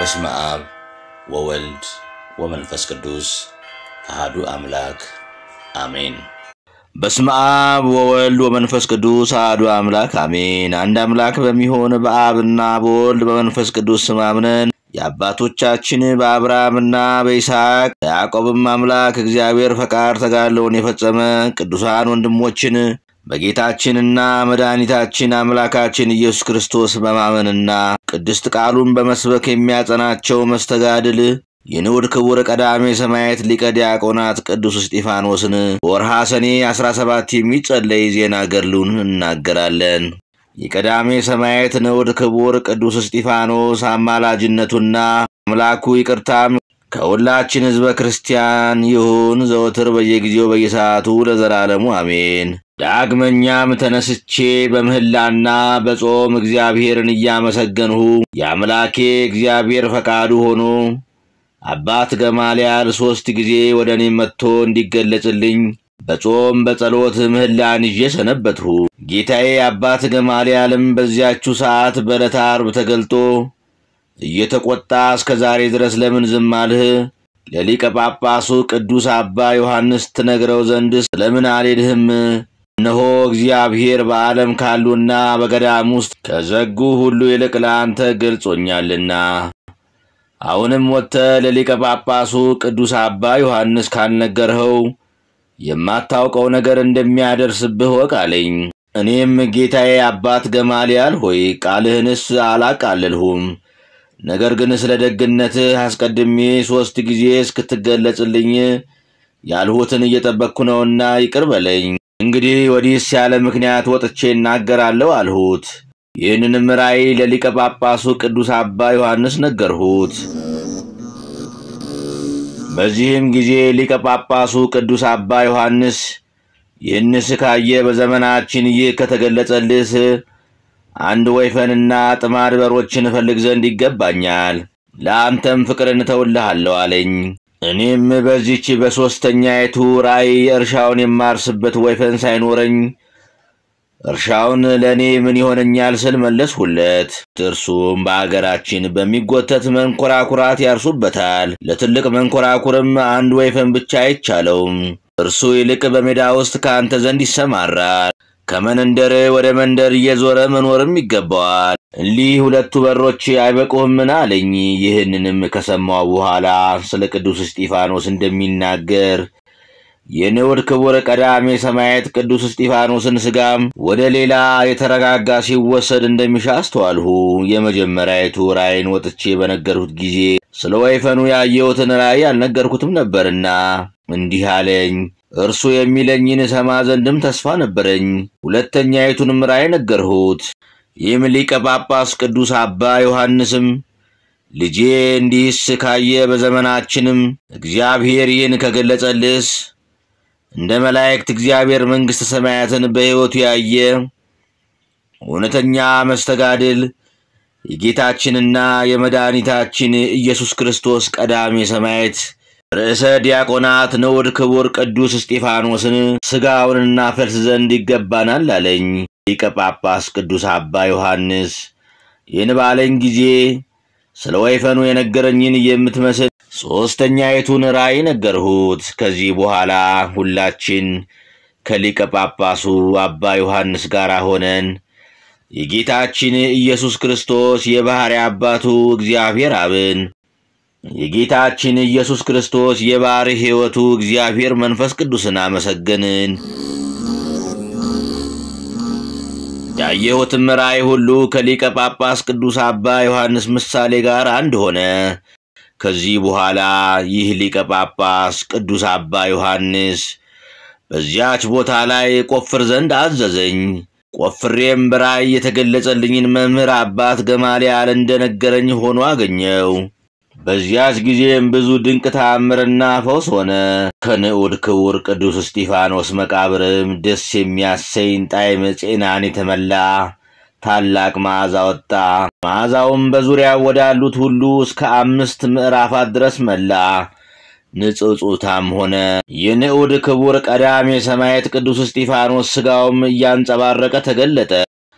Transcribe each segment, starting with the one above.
በስመ አብ ወወልድ ወመንፈስ ቅዱስ አሐዱ አምላክ አሜን። በስመ አብ ወወልድ ወመንፈስ ቅዱስ አሐዱ አምላክ አሜን። አንድ አምላክ በሚሆን በአብና በወልድ በመንፈስ ቅዱስ ስም አምነን የአባቶቻችን በአብርሃምና በይስሐቅ በያዕቆብም አምላክ እግዚአብሔር ፈቃድ ተጋድሎውን የፈጸመ ቅዱሳን ወንድሞችን በጌታችንና መድኃኒታችን አምላካችን ኢየሱስ ክርስቶስ በማመንና ቅድስት ቃሉን በመስበክ የሚያጸናቸው መስተጋድል የንዑድ ክቡር ቀዳሜ ሰማዕት ሊቀ ዲያቆናት ቅዱስ እስጢፋኖስን በወርሃ ሰኔ 17 የሚጸለይ ዜና ገድሉን እናገራለን። የቀዳሜ ሰማዕት ንዑድ ክቡር ቅዱስ እስጢፋኖስ አማላጅነቱና አምላኩ ይቅርታም ከሁላችን ሕዝበ ክርስቲያን ይሁን ዘወትር በየጊዜው በየሰዓቱ ለዘላለሙ አሜን። ዳግመኛም ተነስቼ በምህላና በጾም እግዚአብሔርን እያመሰገንሁ የአምላኬ እግዚአብሔር ፈቃዱ ሆኖ አባት ገማልያል ሦስት ጊዜ ወደ እኔ መጥቶ እንዲገለጽልኝ በጾም በጸሎት ምህላን ይዤ ሰነበትሁ። ጌታዬ አባት ገማልያልም በዚያችው ሰዓት በዕለተ ዓርብ ተገልጦ እየተቆጣ እስከ ዛሬ ድረስ ለምን ዝም አልህ? ለሊቀ ጳጳሱ ቅዱስ አባ ዮሐንስ ትነግረው ዘንድ ስለምን አልሄድህም? እነሆ እግዚአብሔር በዓለም ካሉና በገዳም ውስጥ ከዘጉ ሁሉ ይልቅ ለአንተ ገልጾኛልና። አሁንም ወጥተህ ለሊቀ ጳጳሱ ቅዱስ አባ ዮሐንስ ካልነገርኸው የማታውቀው ነገር እንደሚያደርስብህ ወቅ አለኝ። እኔም ጌታዬ አባት ገማልያል ሆይ ቃልህንስ አላቃለልሁም። ነገር ግን ስለ ደግነትህ አስቀድሜ ሦስት ጊዜ እስክትገለጽልኝ ያልሁትን እየጠበቅኩ ነውና ይቅር በለኝ። እንግዲህ ወዲህስ ያለ ምክንያት ወጥቼ እናገራለሁ አልሁት። ይህንንም ራእይ ለሊቀ ጳጳሱ ቅዱስ አባ ዮሐንስ ነገርሁት። በዚህም ጊዜ ሊቀ ጳጳሱ ቅዱስ አባ ዮሐንስ ይህንስ ካየ በዘመናችን ይህ ከተገለጸልስ አንድ ወይፈንና ጥማድ በሮችን እፈልግ ዘንድ ይገባኛል፣ ለአንተም ፍቅርን እተውልሃለሁ አለኝ። እኔም በዚች በሦስተኛይቱ ራእይ እርሻውን የማርስበት ወይፈን ሳይኖረኝ እርሻውን ለእኔ ምን ይሆነኛል ስል መለስሁለት። እርሱም በአገራችን በሚጎተት መንኮራኩራት ያርሱበታል፣ ለትልቅ መንኮራኩርም አንድ ወይፈን ብቻ አይቻለውም። እርሱ ይልቅ በሜዳ ውስጥ ከአንተ ዘንድ ይሰማራል፣ ከመንደር ወደ መንደር እየዞረ መኖርም ይገባዋል። እሊህ ሁለቱ በሮች አይበቁህምን አለኝ። ይህንንም ከሰማው በኋላ ስለ ቅዱስ እስጢፋኖስ እንደሚናገር የንዑድ ክቡር ቀዳሜ ሰማዕት ቅዱስ እስጢፋኖስን ሥጋም ወደ ሌላ የተረጋጋ ሲወሰድ እንደሚሻ አስተዋልሁ። የመጀመሪያይቱ ራእይን ወጥቼ በነገርሁት ጊዜ ስለ ወይፈኑ ያየሁትን ራእይ አልነገርኩትም ነበርና እንዲህ አለኝ። እርሱ የሚለኝን ሰማ ዘንድም ተስፋ ነበረኝ። ሁለተኛይቱንም ራእይ ነገርሁት። ይህም ሊቀ ጳጳስ ቅዱስ አባ ዮሐንስም ልጄ እንዲህስ ካየ በዘመናችንም እግዚአብሔር ይህን ከገለጸልስ እንደ መላእክት እግዚአብሔር መንግሥተ ሰማያትን በሕይወቱ ያየ እውነተኛ መስተጋድል የጌታችንና የመድኃኒታችን ኢየሱስ ክርስቶስ ቀዳሜ ሰማዕት ርዕሰ ዲያቆናት ንዑድ ክቡር ቅዱስ እስጢፋኖስን ሥጋውንና ፈልስ ዘንድ ይገባናል አለኝ። ሊቀ ጳጳስ ቅዱስ አባ ዮሐንስ ይህን ባለኝ ጊዜ ስለ ወይፈኑ የነገረኝን የምትመስል ሦስተኛይቱን ራእይ ነገርሁት። ከዚህ በኋላ ሁላችን ከሊቀ ጳጳሱ አባ ዮሐንስ ጋር ሆነን የጌታችን ኢየሱስ ክርስቶስ የባሕርይ አባቱ እግዚአብሔር አብን የጌታችን ኢየሱስ ክርስቶስ የባሕርይ ሕይወቱ እግዚአብሔር መንፈስ ቅዱስን አመሰገንን። ያየሁትም ራእይ ሁሉ ከሊቀ ጳጳስ ቅዱስ አባ ዮሐንስ ምሳሌ ጋር አንድ ሆነ። ከዚህ በኋላ ይህ ሊቀ ጳጳስ ቅዱስ አባ ዮሐንስ በዚያች ቦታ ላይ ቆፍር ዘንድ አዘዘኝ። ቆፍሬም በራእይ የተገለጸልኝን መምህር አባት ገማልያል እንደነገረኝ ሆኖ አገኘው። በዚያች ጊዜም ብዙ ድንቅ ተአምርና ፈውስ ሆነ። ከንዑድ ክቡር ቅዱስ እስጢፋኖስ መቃብርም ደስ የሚያሰኝ ጣዕመ ጤናን የተመላ ታላቅ መዓዛ ወጣ። መዓዛውም በዙሪያው ወዳሉት ሁሉ እስከ አምስት ምዕራፋት ድረስ መላ። ንጽጹታም ሆነ። የንዑድ ክቡር ቀዳሜ ሰማዕት ቅዱስ እስጢፋኖስ ሥጋውም እያንጸባረቀ ተገለጠ።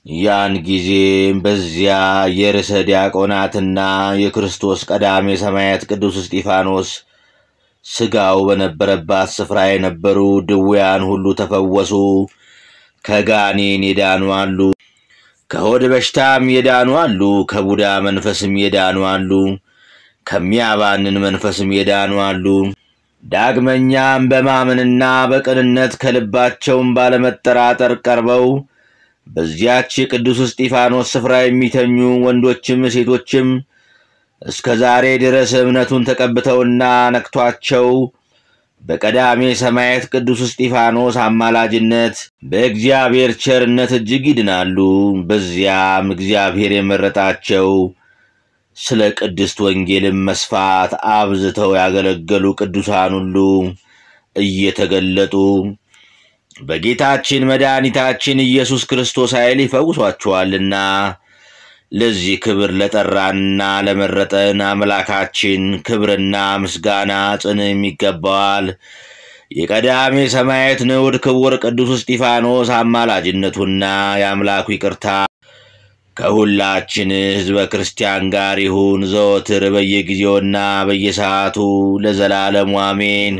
ያን ጊዜም በዚያ የርዕሰ ዲያቆናትና የክርስቶስ ቀዳሜ ሰማያት ቅዱስ እስጢፋኖስ ሥጋው በነበረባት ስፍራ የነበሩ ድውያን ሁሉ ተፈወሱ። ከጋኔን የዳኑ አሉ፣ ከሆድ በሽታም የዳኑ አሉ፣ ከቡዳ መንፈስም የዳኑ አሉ፣ ከሚያባንን መንፈስም የዳኑ አሉ። ዳግመኛም በማመንና በቅንነት ከልባቸውም ባለመጠራጠር ቀርበው በዚያች የቅዱስ እስጢፋኖስ ስፍራ የሚተኙ ወንዶችም ሴቶችም እስከ ዛሬ ድረስ እምነቱን ተቀብተውና ነክቷቸው በቀዳሜ ሰማያት ቅዱስ እስጢፋኖስ አማላጅነት በእግዚአብሔር ቸርነት እጅግ ይድናሉ። በዚያም እግዚአብሔር የመረጣቸው ስለ ቅድስት ወንጌልም መስፋት አብዝተው ያገለገሉ ቅዱሳን ሁሉ እየተገለጡ በጌታችን መድኃኒታችን ኢየሱስ ክርስቶስ ኃይል ይፈውሷቸዋልና ለዚህ ክብር ለጠራንና ለመረጠን አምላካችን ክብርና ምስጋና ጽንም ይገባዋል። የቀዳሜ ሰማያት ንዑድ ክቡር ቅዱስ እስጢፋኖስ አማላጅነቱና የአምላኩ ይቅርታ ከሁላችን ሕዝበ ክርስቲያን ጋር ይሁን ዘወትር በየጊዜውና በየሰዓቱ ለዘላለሙ አሜን።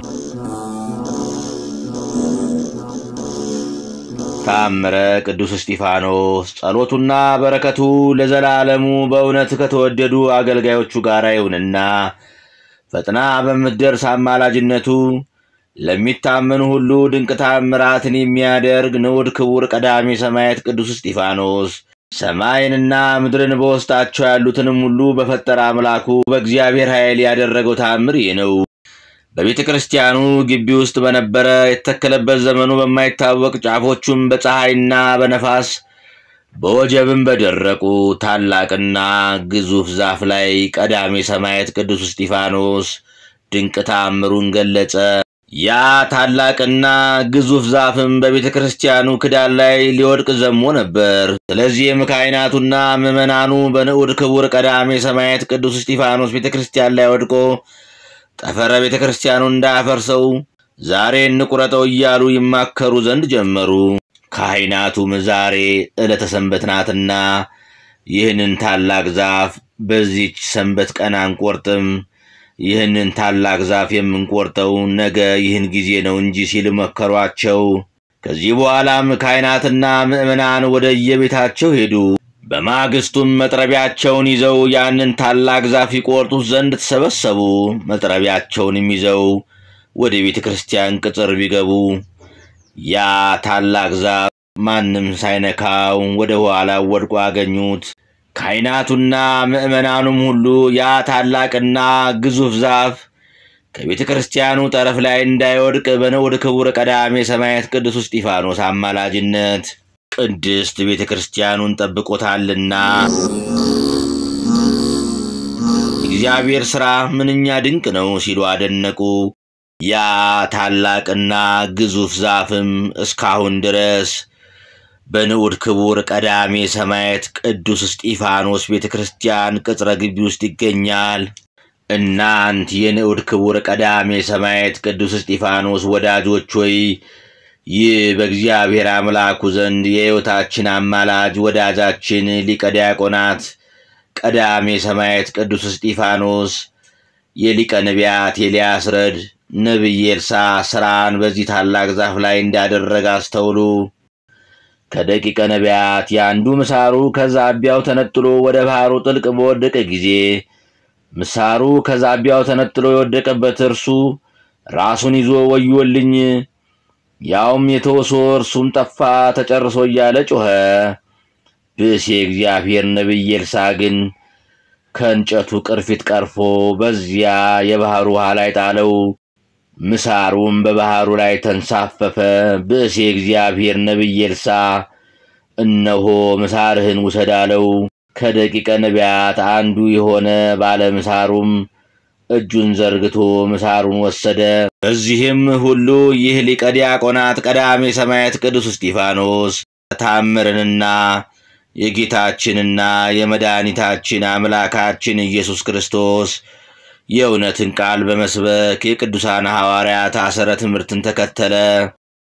ታምረ ቅዱስ እስጢፋኖስ ጸሎቱና በረከቱ ለዘላለሙ በእውነት ከተወደዱ አገልጋዮቹ ጋር ይሁንና ፈጥና በምትደርስ አማላጅነቱ ለሚታመኑ ሁሉ ድንቅ ታምራትን የሚያደርግ ንዑድ ክቡር ቀዳሜ ሰማያት ቅዱስ እስጢፋኖስ ሰማይንና ምድርን በውስጣቸው ያሉትንም ሁሉ በፈጠረ አምላኩ በእግዚአብሔር ኃይል ያደረገው ታምር ይህ ነው። በቤተ ክርስቲያኑ ግቢ ውስጥ በነበረ የተተከለበት ዘመኑ በማይታወቅ ጫፎቹም በፀሐይና በነፋስ በወጀብም በደረቁ ታላቅና ግዙፍ ዛፍ ላይ ቀዳሜ ሰማያት ቅዱስ እስጢፋኖስ ድንቅ ታምሩን ገለጸ። ያ ታላቅና ግዙፍ ዛፍም በቤተ ክርስቲያኑ ክዳን ላይ ሊወድቅ ዘሞ ነበር። ስለዚህም ካህናቱና ምዕመናኑ በንዑድ ክቡር ቀዳሜ ሰማያት ቅዱስ እስጢፋኖስ ቤተ ክርስቲያን ላይ ወድቆ ጠፈረ ቤተ ክርስቲያኑ እንዳያፈርሰው ዛሬ እንቁረጠው እያሉ ይማከሩ ዘንድ ጀመሩ። ካህናቱም ዛሬ ዕለተ ሰንበት ናትና ይህንን ታላቅ ዛፍ በዚች ሰንበት ቀን አንቆርጥም፣ ይህንን ታላቅ ዛፍ የምንቆርጠው ነገ ይህን ጊዜ ነው እንጂ ሲል መከሯቸው። ከዚህ በኋላም ካህናትና ምዕመናን ወደ የቤታቸው ሄዱ። በማግስቱም መጥረቢያቸውን ይዘው ያንን ታላቅ ዛፍ ይቆርጡት ዘንድ ተሰበሰቡ። መጥረቢያቸውንም ይዘው ወደ ቤተ ክርስቲያን ቅጽር ቢገቡ ያ ታላቅ ዛፍ ማንም ሳይነካው ወደ ኋላ ወድቆ አገኙት። ካህናቱና ምዕመናኑም ሁሉ ያ ታላቅና ግዙፍ ዛፍ ከቤተ ክርስቲያኑ ጠረፍ ላይ እንዳይወድቅ በንዑድ ክቡር ቀዳሜ ሰማያት ቅዱስ እስጢፋኖስ አማላጅነት ቅድስት ቤተ ክርስቲያኑን ጠብቆታልና የእግዚአብሔር ሥራ ምንኛ ድንቅ ነው ሲሉ አደነቁ። ያ ታላቅና ግዙፍ ዛፍም እስካሁን ድረስ በንዑድ ክቡር ቀዳሜ ሰማያት ቅዱስ እስጢፋኖስ ቤተ ክርስቲያን ቅጽረ ግቢ ውስጥ ይገኛል። እናንት የንዑድ ክቡር ቀዳሜ ሰማያት ቅዱስ እስጢፋኖስ ወዳጆች ሆይ ይህ በእግዚአብሔር አምላኩ ዘንድ የሕይወታችን አማላጅ ወዳጃችን ሊቀ ዲያቆናት ቀዳሜ ሰማያት ቅዱስ እስጢፋኖስ የሊቀ ነቢያት ኤልያስ ረድ ነቢይ ኤልሳ ሥራን በዚህ ታላቅ ዛፍ ላይ እንዳደረገ አስተውሉ። ከደቂቀ ነቢያት የአንዱ ምሳሩ ከዛቢያው ተነጥሎ ወደ ባሕሩ ጥልቅ በወደቀ ጊዜ ምሳሩ ከዛቢያው ተነጥሎ የወደቀበት እርሱ ራሱን ይዞ ወዮልኝ ያውም የተወሶ እርሱም ጠፋ ተጨርሶ እያለ ጮኸ። ብእሴ እግዚአብሔር ነቢይ ኤልሳ ግን ከእንጨቱ ቅርፊት ቀርፎ በዚያ የባሕሩ ውሃ ላይ ጣለው። ምሳሩም በባሕሩ ላይ ተንሳፈፈ። ብእሴ እግዚአብሔር ነቢይ ኤልሳ እነሆ ምሳርህን ውሰድ አለው። ከደቂቀ ነቢያት አንዱ የሆነ ባለ ምሳሩም እጁን ዘርግቶ ምሳሩን ወሰደ። በዚህም ሁሉ ይህ ሊቀ ዲያቆናት ቀዳሜ ሰማያት ቅዱስ እስጢፋኖስ ታምርንና የጌታችንና የመድኃኒታችን አምላካችን ኢየሱስ ክርስቶስ የእውነትን ቃል በመስበክ የቅዱሳን ሐዋርያት አሰረ ትምህርትን ተከተለ።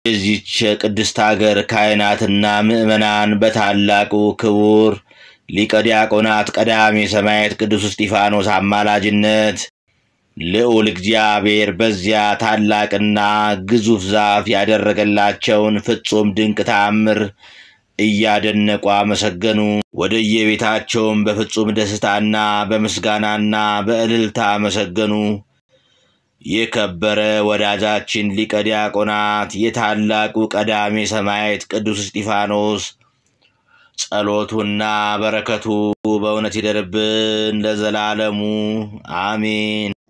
የዚች ቅድስት አገር ካህናትና ምዕመናን በታላቁ ክቡር ሊቀ ዲያቆናት ቀዳሜ ሰማዕት ቅዱስ እስጢፋኖስ አማላጅነት ልዑል እግዚአብሔር በዚያ ታላቅና ግዙፍ ዛፍ ያደረገላቸውን ፍጹም ድንቅ ተአምር እያደነቁ አመሰገኑ። ወደ የቤታቸውም በፍጹም ደስታና በምስጋናና በእልልታ አመሰገኑ። የከበረ ወዳጃችን ሊቀ ዲያቆናት የታላቁ ቀዳሜ ሰማዕት ቅዱስ እስጢፋኖስ ጸሎቱና በረከቱ በእውነት ይደርብን ለዘላለሙ አሜን።